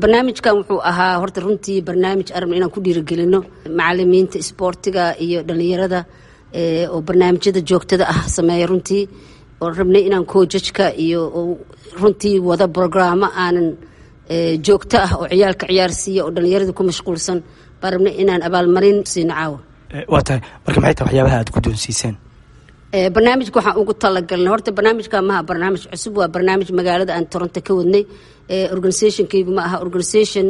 barnaamijkan wuxuu ahaa horta runtii barnaamij arabna inaan ku dhiirigelino macalimiinta isboortiga iyo dhalinyarada oo barnaamijyada joogtada ah sameeya runtii oo rabnay inaan koojajka iyo runtii wada brograamo aanan joogto ah oo ciyaalka ciyaarsiiya oo dhalinyarada ku mashquulsan baan rabnay inaan abaalmarin siino caawa waa tahay marka maxay tahay waxyaabaha aad guddoonsiiseen barnaamijka waxaan ugu talagalnay horta barnaamijka maha barnaamij cusub waa barnaamij magaalada aan toronto ka wadnay organisationkaygu ma aha organisation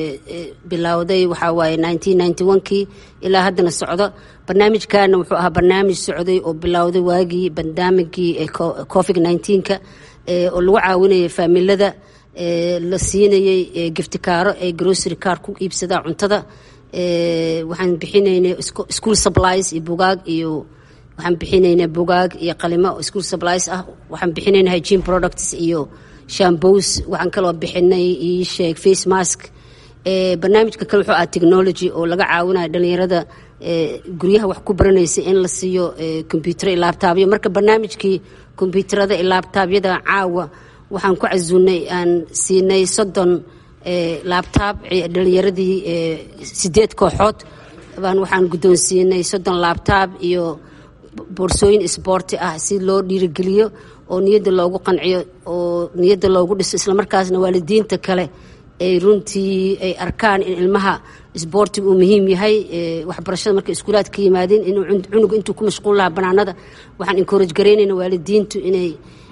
bilowday waxaa waaye nineteen ninety one kii ilaa haddana socdo barnaamijkana wuxuu ahaa barnaamij socday oo bilowday waagii bandamigii covid nineteenka oo lagu caawinayay faamilada la siinayay giftikaaro ee grocery car ku iibsadaa cuntada waxaan bixinaynay school supplies iyo bugaag iyo waxaan bixinaynaa bugaag iyo qalimo school supplies ah waxaan bixinaynaa hygiene products iyo shambos waxaan kaloo bixinay ii sheeg face mask barnaamijka kale wuxuu ah technology oo laga caawinayo dhalinyarada guryaha wax ku baranaysa in la siiyo combyuter iyo laabtaabyo marka barnaamijkii kombyuuterada iyo laabtaabyada caawa waxaan ku casuunay aan siinay soddon laabtaab dhalinyaradii sideed kooxood baan waxaan guddoonsiinay soddon laabtaab iyo boorsooyin isboorti ah si loo dhiirigeliyo oo niyadda loogu qanciyo oo niyadda loogu dhiso islamarkaasna waalidiinta kale ay runtii ay arkaan in ilmaha isboortiga uu muhiim yahay waxbarashada markay iskuulaad ka yimaadeen inuu cunuga intuu ku mashquul lahaa banaanada waxaan encourage garaynayna waalidiintu inay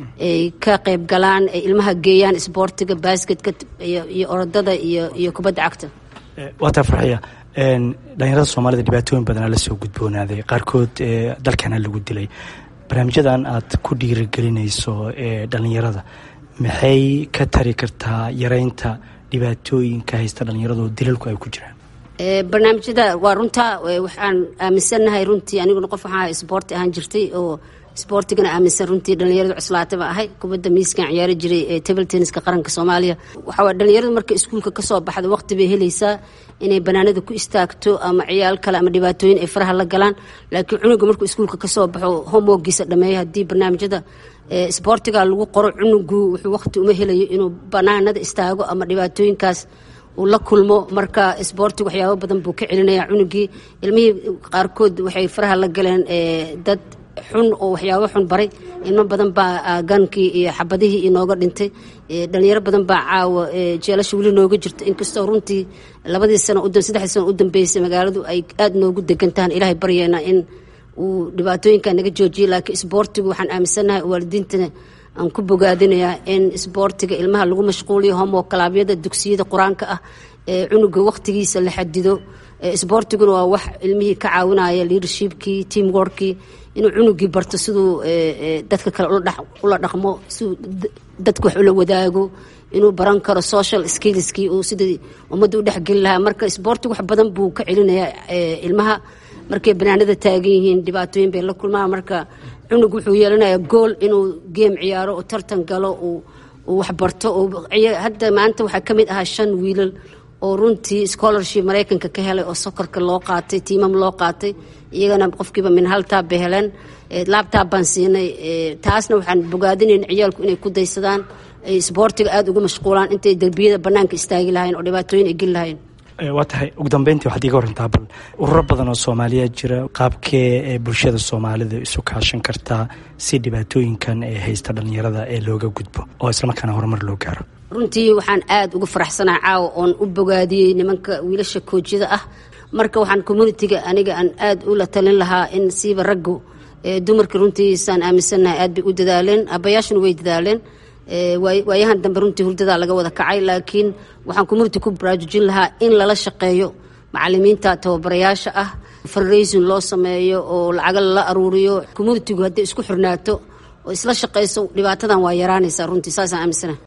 ka qayb galaan ay ilmaha geeyaan isboortiga basketka iyo orodada iyo iyo kubadda cagta waa taa farxiya dhalinyarada soomaalida dhibaatooyin badanaa lasoo gudboonaaday qaarkood dalkana lagu dilay barnaamijyadan aad ku dhiirigelinayso ee dhalinyarada maxay ka tari kartaa yareynta dhibaatooyinka haysta dhalinyarada oo dilalku ay ku jiraan barnaamijyada waa runtaa waxaan aaminsannahay runtii aniguna qof waxaa isboorti ahaan jirtay oo isboortigana aaminsan runtii dhalinyaradu cuslaata ba ahay kubadda miiskan ciyaari jiray ee table tenniska qaranka soomaaliya waxaa dhalinyaradu marka iskuulka kasoo baxda waqti bay helaysaa inay banaanada ku istaagto ama ciyaal kale ama dhibaatooyin ay faraha la galaan laakiin cunuga markuu iskuulka kasoo baxo homeworkiisa dhameeyo haddii barnaamijyada isboortiga lagu qoro cunugu wuxuu waqti uma helayo inuu banaanada istaago ama dhibaatooyinkaas uu la kulmo marka isboortiga waxyaabo badan buu ka celinaya cunugii ilmihii qaarkood waxay faraha la galeen dad xun oo waxyaabo xun baray ilmo badan baa gankii iyo xabadihii inooga dhintay dhalinyaro badan baa caawa jeelasha weli nooga jirta inkastoo runtii labadii sano saddexdii sano u dambeysay magaaladu ay aada noogu degan tahan ilaahay baryeena in uu dhibaatooyinka naga joojiyo laakiin isboortigu waxaan aaminsannahay waalidiintana aan ku bogaadinayaa in isboortiga ilmaha lagu mashquuliyo homo kalaabyada dugsiyada qur-aanka ah ee cunuga waqtigiisa la xadido isboortiguna waa wax ilmihii ka caawinaya leadershipkii team workii inuu cunugii barto siduu dadka kale ula dhaqmo siduu dadka wax ula wadaago inuu baran karo social skillskii uu sidii ummadda u dhexgeli lahaa marka isboortigu wax badan buu ka celinayaa ilmaha markay banaanada taagan yihiin dhibaatooyin bay la kulmaan marka cunug wuxuu yeelanayaa gool inuu geem ciyaaro oo tartan galo uu waxbarto hadda maanta waxaa ka mid ahaa shan wiilal oo runtii scholarship maraykanka ka helay oo sokorka loo qaatay tiimam loo qaatay iyagana qofkiiba min hal taab bay heleen laabtaab baan siinay taasna waxaan bogaadinayn ciyaalku inay ku daysadaan ay isboortiga aada ugu mashquulaan intay derbiyada banaanka istaagi lahayn oo dhibaatooyin ay geli lahayn waa tahay ugu dambeyntii waxaad iiga warantaa bal ururo badan oo soomaaliyeed jira qaabkee ee bulshada soomaalida isu kaashan kartaa si dhibaatooyinkan ee haysta dhalinyarada ee looga gudbo oo islamarkaana horumar loo gaaro runtii waxaan aada uga faraxsanaha caawa oon u bogaadiyey nimanka wiilasha koojyada ah marka waxaan communitiga aniga aan aada ula talin lahaa in siiba raggu dumarka runtiisaan aaminsannahay aad bay u dadaaleen abayaashuna way dadaaleen waayahan dambe runtii hurdadaa laga wada kacay laakiin waxaan community ku baraarujin lahaa in lala shaqeeyo macalimiinta tababarayaasha ah fundraising loo sameeyo oo lacaga lala aruuriyo communitigu hadday isku xirnaato oo isla shaqayso dhibaatadan waa yaraanaysaa runtii saasaan aaminsanaha